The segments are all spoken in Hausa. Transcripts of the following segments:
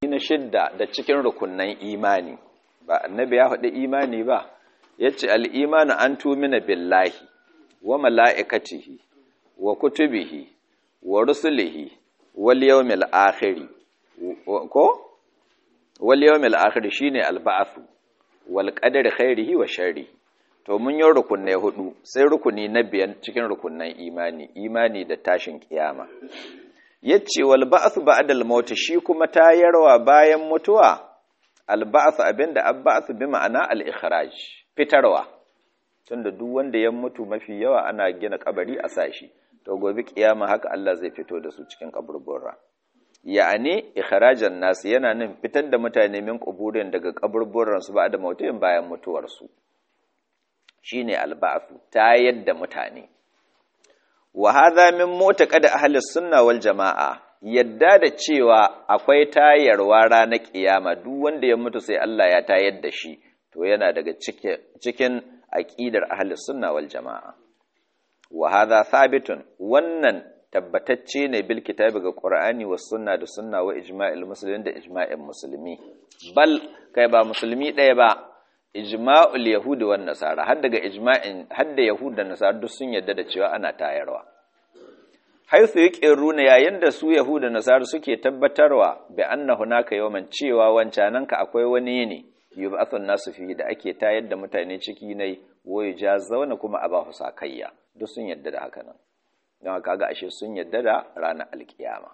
na shidda da cikin rukunnan imani ba annabi ya faɗi imani ba yace al-imanu an tumina billahi wa mala'ikatihi wa kutubihi wa rusulihi wal yawmil akhir ko wal yawmil akhir shine al-ba'th wal qadari khairihi wa sharrihi to mun yi rukunai hudu sai rukuni na biyan cikin rukunnan imani imani da tashin kiyama yace wal ba'th ba'da al maut shi kuma tayarwa bayan mutuwa al ba'th abinda al ba'th bi ma'ana al ikhraj fitarwa tunda duk wanda ya mutu mafi yawa ana gina kabari a sashi to gobe kiyama haka Allah zai fito da su cikin kaburburra ya'ani ikhrajan nas yana nan fitar da mutane min kuburin daga kaburburran su ba'da mautin bayan mutuwar su shine alba'su ta yadda mutane wa hadha min mu'taqad ahli sunna wal jamaa yadda da cewa akwai tayarwa ranar kiyama duk wanda ya mutu sai Allah ya tayar da shi to yana daga cikin aqidar ahli sunna wal jamaa wa hadha thabitun wannan tabbatacce ne bil kitabi ga qur'ani was sunna da sunna wa ijma'il muslimin da ijma'in musulmi bal kai ba musulmi ɗaya ba ijma'ul yahudi wan nasara har daga ijma'in har da yahud da nasara duk sun yarda da cewa ana tayarwa haythu yaqiruna yayin da su yahud da nasara suke tabbatarwa bi anna hunaka yawman cewa wancananka akwai wani ne yub'athun nasu fi da ake tayar da mutane ciki ne waye zauna kuma a ba sakayya duk sun yarda da haka nan don kaga ashe sun yarda da ranar alkiyama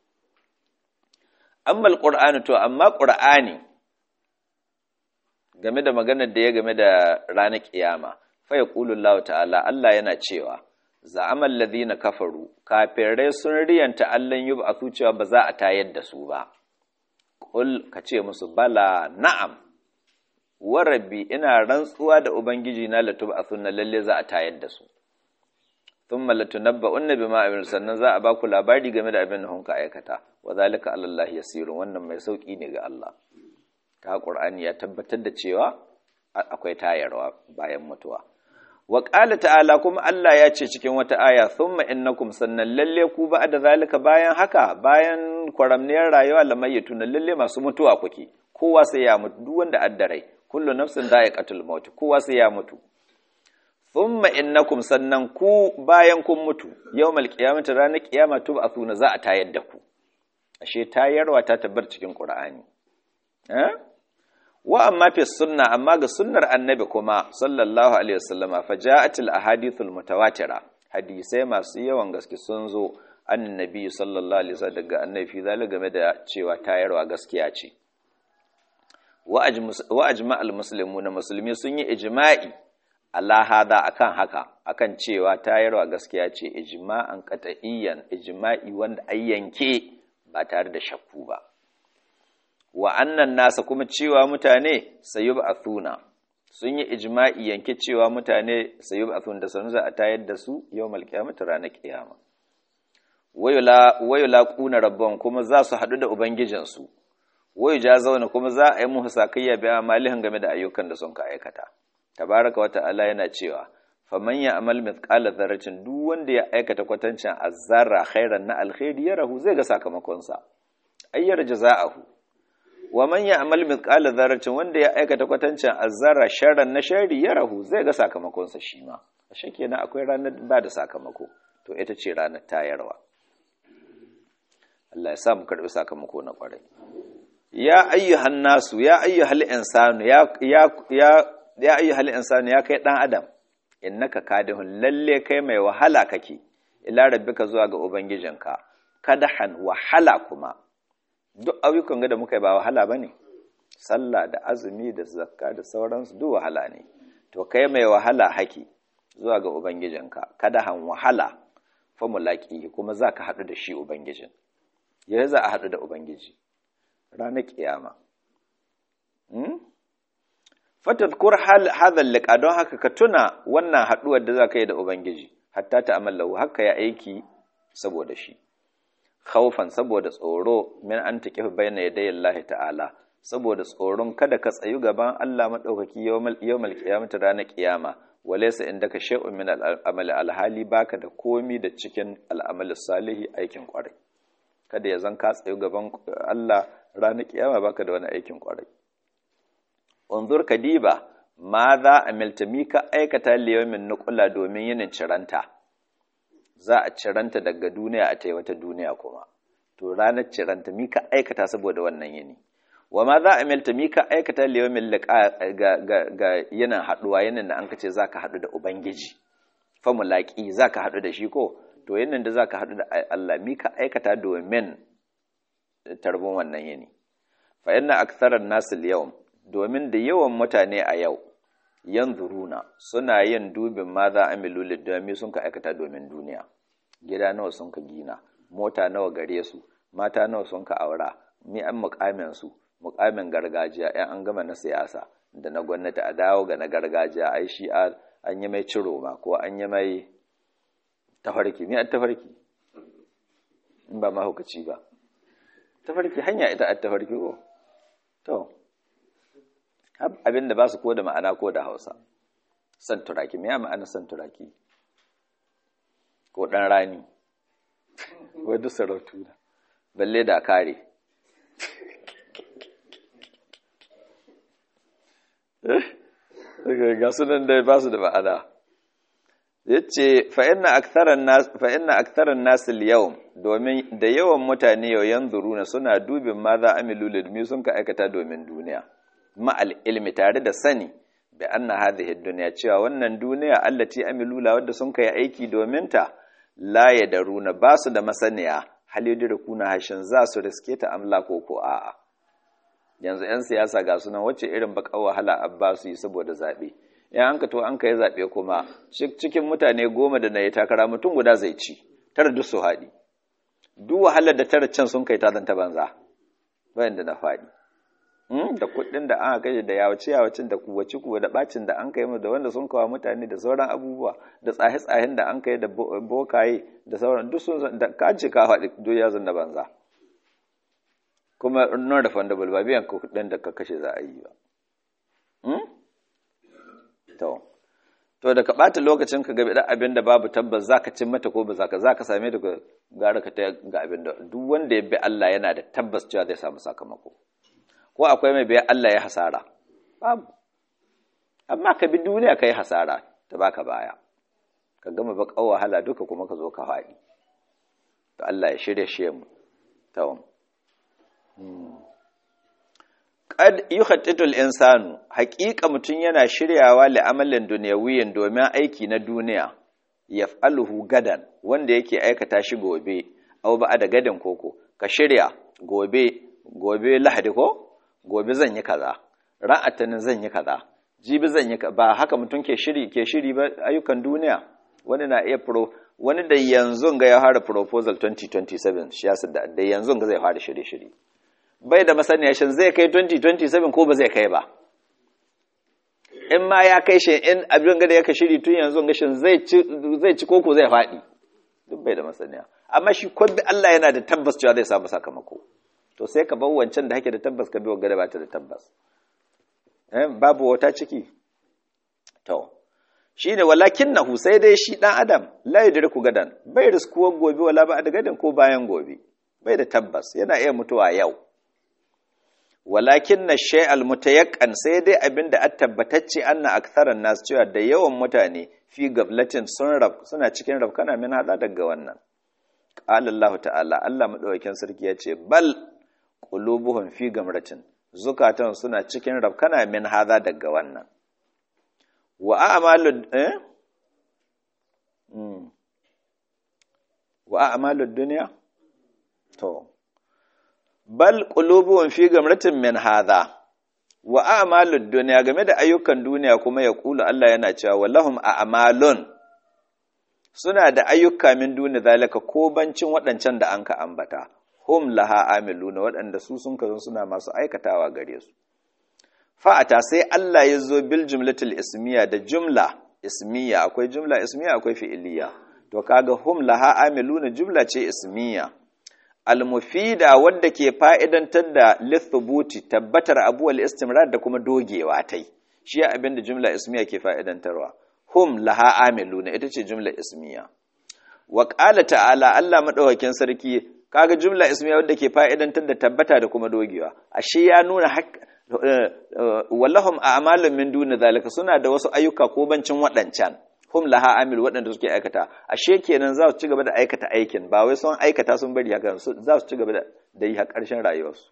amma alqur'ani to amma qur'ani game da maganar da ya game da ranar kiyama fa yaqulullahu ta'ala Allah yana cewa za'amal ladina kafaru kafirai sun riyanta Allah yub'athu cewa ba za a tayar da su ba qul kace musu bala na'am wa rabbi ina rantsuwa da ubangiji na latub'athunna lalle za a tayar da su thumma latunabba'unna bima amil sannan za a ba ku labari game da abin da hunka aikata wa zalika alallahi yasirun wannan mai sauki ne ga Allah ta ƙur'ani ya tabbatar da cewa akwai tayarwa bayan mutuwa wa ƙala ta'ala kuma Allah ya ce cikin wata aya thumma innakum sannan lalle ku ba da zalika bayan haka bayan kwaramniyar rayuwa lamayyatu na lalle masu mutuwa kuke kowa sai ya mutu duk wanda addarai kullu nafsin dha'iqatul maut kowa sai ya mutu thumma innakum sannan ku bayan kun mutu yawmal qiyamati ranar kiyama tub'athuna za a tayar da ku ashe tayarwa ta tabbar cikin qur'ani eh wa amma fi sunna amma ga sunnar annabi kuma sallallahu alaihi wasallama faja'atil ahadithul mutawatira hadisai masu yawan gaske sun zo annabi sallallahu alaihi wasallam daga annabi fi zalika game da cewa tayarwa gaskiya ce wa ajma'al muslimuna musulmi sun yi ijma'i Allah hada akan haka akan cewa tayarwa gaskiya ce ijma'an qat'iyyan ijma'i wanda ayyanke ba tare da shakku ba wa annan nasa kuma cewa mutane sayub athuna sun yi ijma'i yanke cewa mutane sayub athun da sanu za a tayar da su yawmal qiyamati ranar kiyama wayula wayula quna rabban kuma za su hadu da ubangijinsu wayu zauna kuma za a yi musu sakayya bi amalihin game da ayyukan da sun ka aikata tabaraka wa ta'ala yana cewa faman ya amal mithqala dharratin duk wanda ya aikata kwatancin azzarra khairan na alkhairi yarahu zai ga sakamakon sa ayyar jaza'ahu wa man ya'mal mithqala dharratin wanda ya aikata kwatancin azzara sharran na shari ya rahu zai ga sakamakon sa shi ma ashe kenan akwai ranar ba da sakamako to ita ce ranar tayarwa Allah ya sa mu karbi sakamako na kwarai ya ayyuhan nasu ya ayyuhal insanu ya ya ya ya ayyuhal insanu ya kai dan adam innaka kadihun lalle kai mai wahala kake ila rabbika zuwa ga ubangijinka kadahan wahala kuma duk ayyukan ga da muka yi ba wahala ba ne sallah da azumi da zakka da sauransu duk wahala ne to kai mai wahala haki zuwa ga ubangijinka kada han wahala fa mulaki kuma za ka haɗu da shi ubangijin ya za a haɗu da ubangiji ranar kiyama fatadkur hadhal liqa don haka ka tuna wannan haɗuwar da za ka yi da ubangiji hatta ta amallahu haka ya aiki saboda shi khaufan saboda tsoro min an taqifa bayna yaday Allah ta'ala saboda tsoron kada ka tsayu gaban Allah madaukaki yawmal yawmal qiyamati ranar kiyama walaysa indaka shay'un min al-amali alhali baka da komi da cikin al'amali salihi aikin kwarai kada ya zan ka tsayu gaban Allah ranar kiyama baka da wani aikin kwarai unzur kadiba ma za a miltami ka aikata liyamin nukula domin yinin ciranta za a ciranta daga duniya a ta wata duniya kuma to ranar ciranta mi ka aikata saboda wannan yini wa ma za a milta mi ka aikata liyamin liqa ga ga yinin haduwa yinin da an kace zaka hadu da ubangiji fa mulaki zaka hadu da shi ko to yinin da zaka hadu da Allah mi ka aikata domin tarbon wannan yini fa inna aktharan nas al domin da yawan mutane a yau yanzuruna suna yin dubin ma za amilu lidami sun ka aikata domin duniya gida nawa sun ka gina mota nawa gare su mata nawa sun ka aura mi an mukamin su mukamin gargajiya yan an gama na siyasa da na gwamnati a dawo ga na gargajiya ai shi an yi mai ciro ma ko an yi mai tafarki mi an tafarki in ba mahaukaci ba tafarki hanya ita an tafarki ko to abinda ba su ko da ma'ana ko da hausa san turaki me ya ma'ana san turaki ko ɗan rani wadda sarautu da balle da kare ga sunan da ba su da ma'ana ya ce fa'ina aktaran nasu yau domin da yawan mutane yau yanzu runa suna dubin ma za amilu lidmi sun ka aikata domin duniya ma'al ilmi tare da sani da anna hadhihi dunya cewa wannan duniya allati amilula wadda sun kai aiki domin ta la yadaruna ba su da masaniya hal yudrikuna hashin za su riske ta amla ko ko a'a yanzu yan siyasa ga sunan wacce irin bakar wahala abba su yi saboda zabe in an ka to an kai zabe kuma cikin mutane goma da na yi takara mutum guda zai ci tara duk su haɗi duk wahalar da tara can sun kai ta zanta banza bayan da na faɗi da kuɗin da aka kashe da yawace yawacin da kuwaci kuwa da bacin da an kai da wanda sun kawo mutane da sauran abubuwa da tsahe tsahen da an kai da bokaye da sauran duk sun da ka ce ka faɗi duk ya da banza kuma non refundable ba biyan kuɗin da ka kashe za a yi ba to to da ka ɓata lokacin ka gabe abin da babu tabbas za ka cin mata ko ba za ka za ka same ta gara ka ta ga abin da duk wanda ya bi Allah yana da tabbas cewa zai samu sakamako ko akwai mai biya Allah ya hasara babu amma ka bi duniya ka yi hasara ta baka baya ka gama baƙar wahala duka kuma ka zo ka faɗi to Allah ya shirya shi mu tawon qad yuhattitul insanu haƙiƙa mutum yana shiryawa li amalin dunyawiyin domin aiki na duniya yaf'aluhu gadan wanda yake aikata shi gobe aw ba da gadan koko ka shirya gobe gobe lahadi ko gobe zan yi kaza ra'atanin zan yi kaza jibi zan yi ba haka mutum ke shiri ke shiri ba ayyukan duniya wani na iya pro wani da yanzu ga ya fara proposal 2027 shi yasa da da yanzu ga zai fara shirye shiri bai da masaniya shin zai kai 2027 ko ba zai kai ba in ma ya kai shi in abin ga da yake shiri tun yanzu ga shin zai ci zai ci koko zai faɗi duk bai da masaniya amma shi bi Allah yana da tabbas cewa zai samu sakamako to sai ka bar wancan da hake da tabbas ka bi wa gada ba ta da tabbas babu wata ciki to shi ne walakin nahu sai dai shi ɗan adam la yudriku gadan bai riskuwar gobe wala ba da gadan ko bayan gobe bai da tabbas yana iya mutuwa yau walakin na shay'al mutayakkan sai dai abin da tabbatacce anna aktharan nas cewa da yawan mutane fi gablatin sun rab suna cikin rabkana min hada daga wannan qala Allah ta'ala Allah madaukakin sarki ya ce bal qulubuhum fi gamratin zukatan suna cikin rabkana min hada daga wannan wa a'malu eh mm. wa a'malu dunya to bal qulubuhum fi gamratin min hada wa a'malu dunya game da ayyukan duniya kuma ya kula Allah yana cewa wallahum a'malun suna da ayyuka min duni zalika ko bancin waɗancan da anka ambata hum laha amiluna waɗanda su sun kazan suna masu aikatawa gare su fa'ata sai Allah ya zo bil jumlatul ismiya da jumla ismiya akwai jumla ismiya akwai fi'iliya to kaga hum laha amiluna jumla ce ismiya almufida wadda ke fa'idantar da lithubuti tabbatar abuwal istimrar da kuma dogewa tai shi abin da jumla ismiya ke fa'idantarwa hum laha amiluna ita ce jumla ismiya wa qala ta'ala Allah madaukakin sarki kaga jumla ismiya wadda ke fa'idantar da tabbata da kuma dogewa ashe ya nuna wallahum a'malun min duni zalika suna da wasu ayyuka ko bancin waɗancan hum laha amil waɗanda suke aikata ashe kenan za su ci gaba da aikata aikin ba wai sun aikata sun bari haka za su ci gaba da yi har ƙarshen rayuwarsu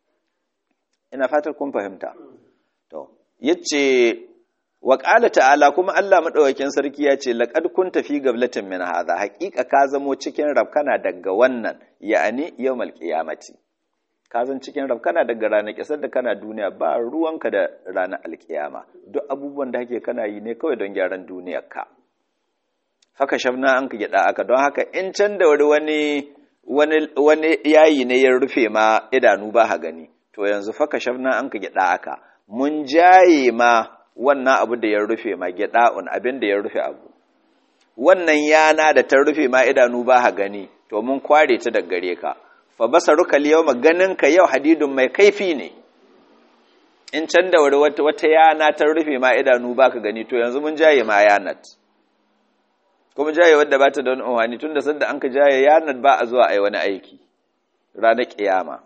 ina fatar kun fahimta to yace wa qala ta'ala kuma Allah madaukakin sarki ya ce laqad kunta fi gablatin min hadha haqiqa ka zamo cikin rabkana daga wannan ya'ani yawmal qiyamati ka zan cikin rabkana daga ranar kisar da kana duniya ba ruwanka da ranar alkiyama duk abubuwan da kake kana yi ne kawai don gyaran duniyarka haka shafna an ka gyada aka don haka in can da wani wani wani yayi ne ya rufe ma idanu ba ha gani to yanzu faka shafna an ka gyada aka mun jaye ma wannan abu da ya rufe ma gyada'un abin da ya rufe abu wannan yana da ta rufe ma idanu ba ha gani to mun kware ta daga gare ka fa basaruka yawma ganinka yau hadidun mai kaifi ne in can da wuri wata, wata yana ta rufe ma idanu baka gani to yanzu mun jaye ma yanat kuma jaye wadda ba ta da wani umarni tun da sanda an ka jaye yanat ba a zuwa a yi wani aiki ranar kiyama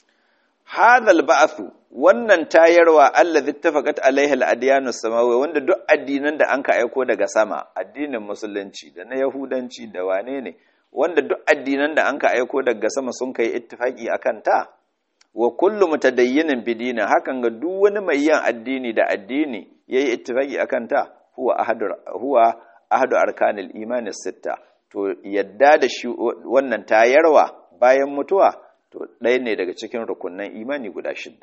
hadal ba'athu wannan tayarwa allazi tafaqat alaihi al-adyanu samawi wanda duk addinan da an ka aiko daga sama addinin musulunci da na yahudanci da wane ne wanda duk addinan da an ka aiko daga sama sun kai ittifaki akan ta wa kullu mutadayyinin bidina hakan ga duk wani mai yin addini da addini yayi ittifaki akan ta huwa ahadu huwa ahadu arkanil imani sitta to yadda da shi wannan tayarwa bayan mutuwa to ɗaya ne daga cikin rukunnan imani guda shidda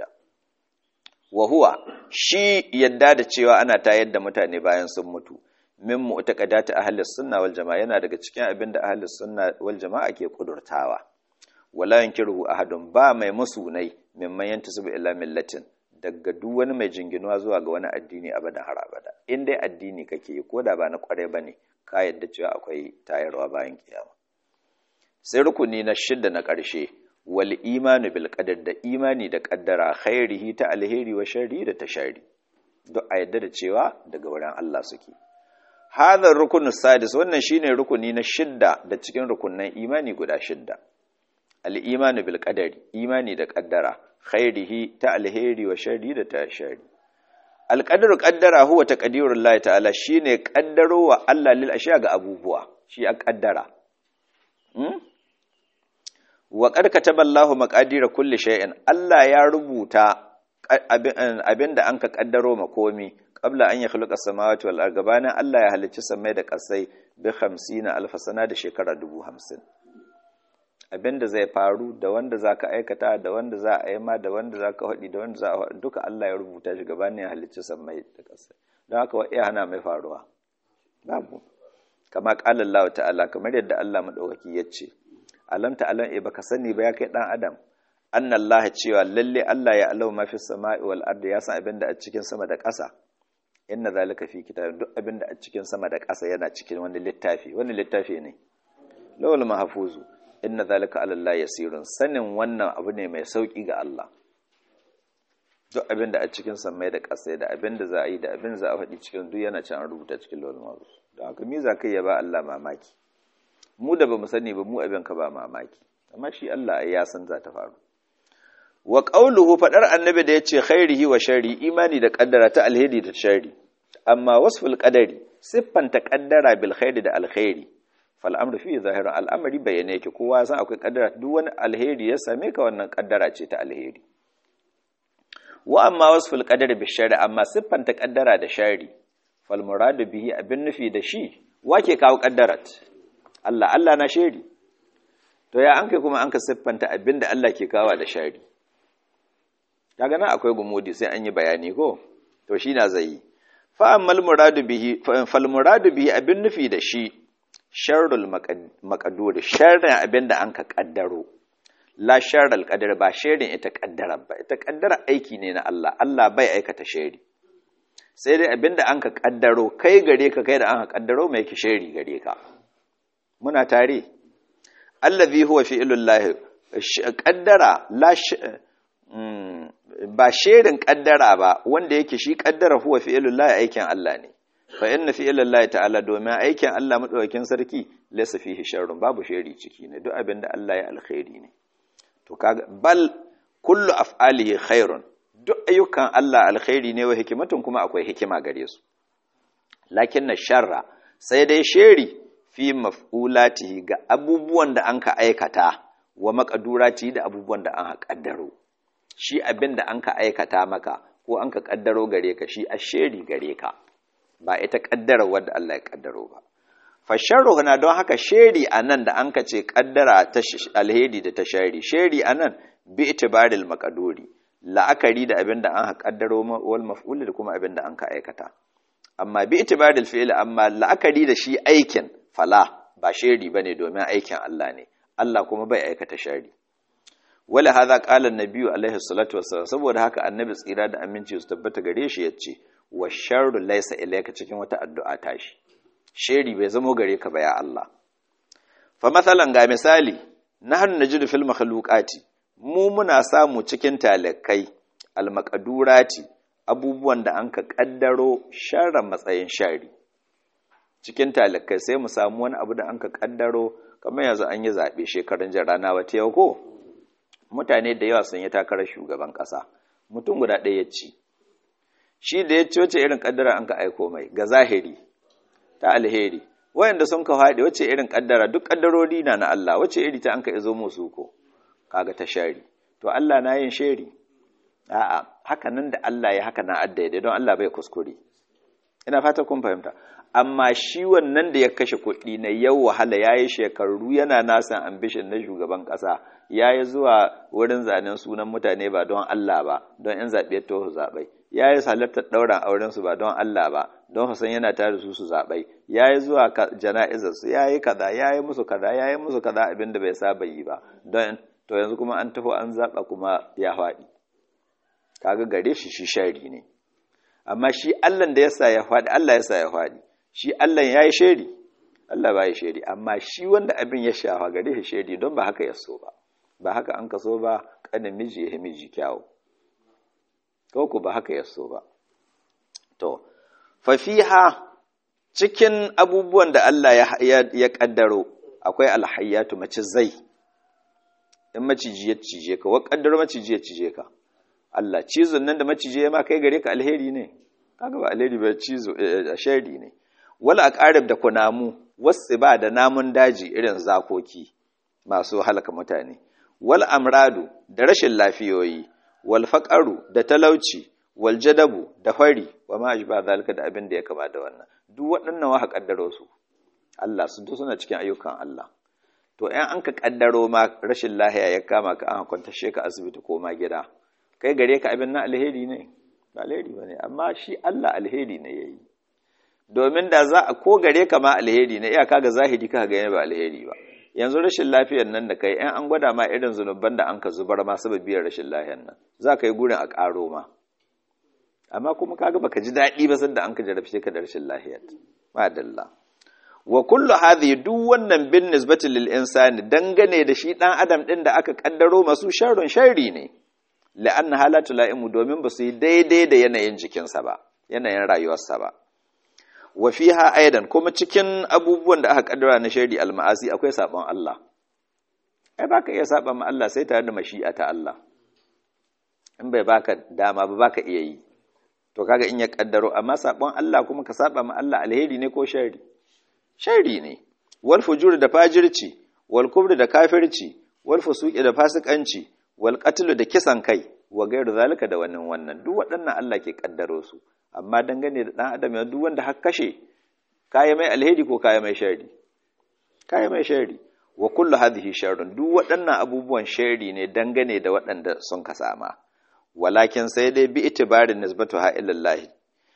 wa huwa shi yadda da cewa ana tayar da mutane bayan sun mutu min mu'taqadati ahli sunna wal jamaa yana daga cikin abin da ahli sunna wal jamaa ke kudurtawa wala yankiruhu ahadun ba mai musunai mimman yantasibu ila millatin daga duk wani mai jinginuwa zuwa ga wani addini abadan har abada in dai addini kake yi ko da ba na kware bane ka yadda cewa akwai tayarwa bayan kiyama sai rukuni na shidda na ƙarshe wal imanu bil qadar da imani da kaddara khairihi ta alheri wa sharri da tashari duk a yadda da cewa daga wurin Allah suke hadha rukunu sadis wannan shine rukuni na shidda da cikin rukunnan imani guda shidda al imanu bil qadari imani da kaddara khairihi ta alheri wa sharri da tashari al qadaru qaddara huwa taqdirullahi ta'ala shine kaddaro wa Allah lil ashiya ga abubuwa shi a kaddara wa qad kataballahu maqadira kulli shay'in Allah ya rubuta abinda an ka kaddaro makomi qabla an yakhluqa samawati wal ardi gabanin Allah ya halicci samai da kasai bi 50 alf sana da shekara 50 abinda zai faru da wanda zaka aikata da wanda za a yi ma da wanda zaka hadi da wanda za a duka Allah ya rubuta shi gabanin ya halicci samai da kasai don haka wa iya hana mai faruwa babu kama qala Allah ta'ala kamar yadda Allah madaukaki yace alam ta'alam e baka sani ba ya kai dan adam annallaha cewa lalle Allah ya alau ma fi sama'i wal ardi ya san abinda a cikin sama da ƙasa inna zalika fi kitab duk abinda a cikin sama da ƙasa yana cikin wani littafi wani littafi ne lawal mahfuzu inna zalika ala Allah yasirun sanin wannan abu ne mai sauki ga Allah duk abinda a cikin sama da ƙasa da abinda za a yi da abin za a faɗi cikin duk yana can rubuta cikin lawal mahfuz don haka me za kai ya ba Allah mamaki mu da bamu sani ba mu abin ka ba mamaki amma shi Allah ya san za ta faru wa qauluhu fadar annabi da yace khairihi wa sharri imani da kaddara ta alheri da sharri amma wasful qadari siffanta kaddara bil khairi da alkhairi fal amru fi zahirin al'amari bayyane yake kowa san akwai kaddara duk wani alheri ya same ka wannan kaddara ce ta alheri wa amma wasful qadari bil sharri amma siffanta kaddara da sharri fal muradu bihi abin nufi da shi wake kawo kaddarat Allah Allah na shari to ya an kai kuma an ka siffanta abinda Allah ke kawo da shari kaga nan akwai gumudi sai an yi bayani ko to shi na zai fa ammal muradu bihi fal muradu bihi abin nufi da shi sharrul maqdur sharrin abinda an ka kaddaro la sharral qadar ba sharin ita kaddara ba ita kaddara aiki ne na Allah Allah bai aikata shari sai dai abinda an ka kaddaro kai gare ka kai da an ka kaddaro mai ki shari gare ka muna tare allazi huwa fi'lullah qaddara la ba sherin qaddara ba wanda yake shi qaddara huwa fi'lullah aikin Allah ne fa inna fi ilallahi ta'ala domin aikin Allah madaukakin sarki laysa fihi sharrun babu shari ciki ne duk abin da Allah ya alkhairi ne to kaga bal kullu af'alihi khairun duk ayyukan Allah alkhairi ne wa hikimatun kuma akwai hikima gare su lakin na sharra sai dai sheri fi maf'ulatihi ga abubuwan da an ka aikata wa makadurati da abubuwan da an kaddaro shi abin da an ka aikata maka ko an ka kaddaro gare ka shi asheri gare ka ba ita kaddara wadda Allah ya kaddaro ba fasharru na don haka sheri anan da an ka ce kaddara ta alheri da ta shari sheri anan bi itibaril makaduri la'akari da abin da an ka kaddaro wal maf'ul da kuma abin da an ka aikata amma bi itibaril fi'l amma la'akari da shi aikin fala ba sheri bane domin aikin Allah ne Allah kuma bai aikata shari wala hadha qala an-nabiy alaihi salatu wassalam saboda haka annabi tsira da aminci su tabbata gare shi yace wa sharru laysa ilayka cikin wata addu'a tashi sheri bai zamo gare ka ba ya Allah fa masalan ga misali nahnu najidu fil makhluqati mu muna samu cikin talakai al-maqdurati abubuwan da an ka kaddaro sharra matsayin shari cikin talakai sai mu samu wani abu da an ka kaddaro kamar yanzu an yi zaɓe shekarun jan rana wata yau ko mutane da yawa sun yi takarar shugaban ƙasa mutum guda ɗaya ya ci shi da ya ci wace irin ƙaddara an ka aiko mai ga zahiri ta alheri wayanda sun ka faɗi wace irin ƙaddara duk ƙaddarori na na Allah wace iri ta an ka izo musu ko kaga ta shari to Allah na yin shari a'a haka nan da Allah ya haka na addaidai don Allah bai kuskure ina fata kun fahimta amma shi wannan da ya kashe kuɗi na yau wahala ya yi shekaru yana nasan ambishin na shugaban ƙasa ya yi zuwa wurin zanen sunan mutane ba don Allah ba don ‘yan zaɓe ta su zaɓai ya yi halartar ɗauran aurensu ba don Allah ba don Hassan yana tare su su zaɓai ya yi zuwa jana'izarsu ya yi kaza ya yi musu kaza ya yi musu kaza abin da bai saba yi ba don to yanzu kuma an taho an zaɓa kuma ya faɗi kaga gare shi shi shari ne amma shi Allah da ya sa ya faɗi Allah ya sa ya faɗi shi Allah ya yi sheri Allah ba ya sheri amma shi wanda abin ya shafa gare shi sheri don ba haka ya so ba ba haka an ka so ba kanin miji ya miji kyawu ko ku ba haka ya so ba to fafiha cikin abubuwan da Allah ya ya kaddaro akwai alhayyatu mace zai in maciji ya cije ka wa kaddaro maciji ya cije ka Allah cizon nan da maciji ya ma kai gare ka alheri ne kaga ba alheri ba cizo shari ne wala aqarib da kunamu wasu ba da namun daji irin zakoki masu halaka mutane wal amradu da rashin lafiyoyi wal faqaru da talauci wal jadabu da fari wa ma ajba zalika da abin da ya kama da wannan duk waɗannan wa kaddaro su Allah su duk suna cikin ayyukan Allah to ɗan an ka kaddaro ma rashin lahiya ya kama ka an kwanta ka asibiti ko ma gida kai gare ka abin na alheri ne ba alheri ba ne amma shi Allah alheri ne ya yi domin da za a ko gare ka ma alheri ne iyaka ga zahiri ka gane ba alheri ba yanzu rashin lafiyar nan da kai in an gwada ma irin zunuban da an ka zubar ma sababiyar rashin lafiyar nan za ka yi gurin a ƙaro ma amma kuma kaga baka ji daɗi ba sanda an ka jarabce ka da rashin lafiyar madalla wa kullu hadhihi duk wannan bin nisbati lil insani dangane da shi dan adam din da aka kaddaro masu sharrun sharri ne la'anna halatu la'imu domin ba su yi daidai da yanayin jikinsa ba yanayin rayuwarsa ba wa fiha aidan kuma cikin abubuwan da aka kaddara na shari alma'asi akwai sabon Allah ai baka iya saba ma Allah sai tare da mashi'a ta Allah in bai baka dama ba baka iya yi to kaga in ya kaddaro amma sabon Allah kuma ka saba ma Allah alheri ne ko shari shari ne wal fujur da fajirci wal kubri da kafirci wal fusuqi da fasikanci wal qatlu da kisan kai wa gairu zalika da wannan wannan duk waɗannan Allah ke kaddaro su amma dangane da dan adam ya duk wanda har kashe kaya mai alheri ko kaya mai shari kaya mai shari wa kullu hadhihi sharrun duk waɗannan abubuwan shari ne dangane da waɗanda sun ka sama walakin sai dai bi itibarin nisbatu ha ilallahi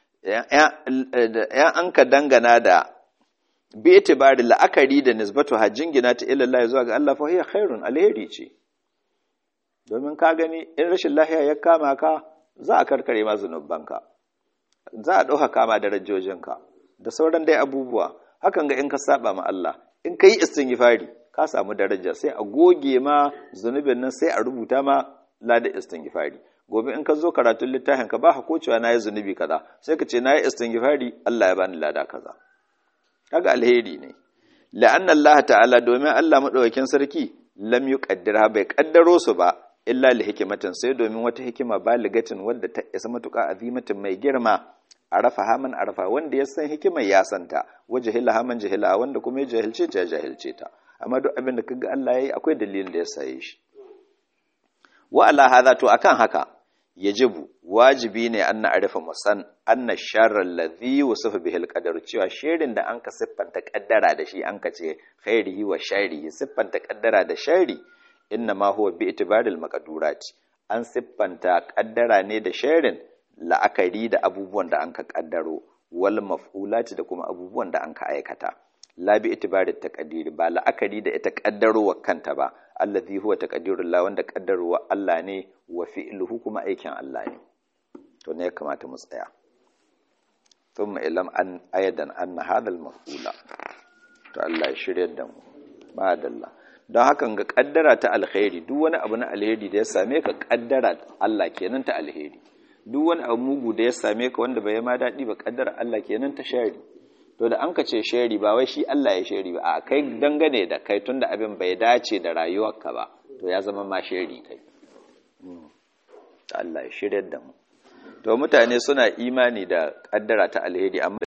ya an ka dangana da bi itibari la'akari da nisbatu ha jingina ta ilallahi zuwa ga Allah fa hiya khairun alheri ce domin ka gani in rashin lahiya ya kama ka za a karkare ma zunubanka za a ɗauka kama darajojinka da sauran dai abubuwa hakan ga in ka saba ma Allah in ka yi istighfari ka samu daraja sai a goge ma zunubin nan sai a rubuta ma lada istighfari gobe in ka zo karatun littafin ka ba ko cewa nayi zunubi kaza sai ka ce nayi istighfari Allah ya bani lada kaza kaga alheri ne la'anna Allah ta'ala domin Allah madaukakin sarki lam yuqaddirha bai kaddaro su ba illa li hikimatin sai domin wata hikima baligatin wadda ta isa matuƙa azimatin mai girma arafa haman arafa wanda ya san hikimar ya santa wa jahila haman jahila wanda kuma ya jahilce ta ya jahilce ta amma duk abin da kaga Allah yayi akwai dalilin da ya saye shi wa ala hadha to akan haka yajibu wajibi ne an na'rifa musan anna sharra alladhi wasafa bihi alqadar cewa shirin da anka siffanta kaddara da shi anka ce khairihi wa sharrihi siffanta kaddara da sharri inna ma huwa bi itibaril maqdurat an siffanta kaddara ne da sharrin la'akari da abubuwan da anka kaddaro wal maf'ulati da kuma abubuwan da anka aikata la bi itibarit taqdir ba la'akari da ita kaddarowa kanta ba allazi huwa taqdirullah wanda kaddarowa Allah ne wa fi'luhu kuma aikin Allah ne to ne ya kamata mu tsaya thumma ilam an ayadan anna hadha al-maf'ula to Allah ya shiryar da mu madalla don hakan ga kaddara ta alkhairi duk wani abu na alheri da ya same ka kaddara Allah kenan ta alheri duk wani abu mugu da ya same ka wanda bai ma daɗi ba kaddara Allah kenan ta shari to da an ka ce shari ba wai shi Allah ya shari ba a kai dangane da kai tunda abin bai dace da rayuwarka ba to ya zama ma shari kai Allah ya shiryar da mu to mutane suna imani da kaddara ta alheri amma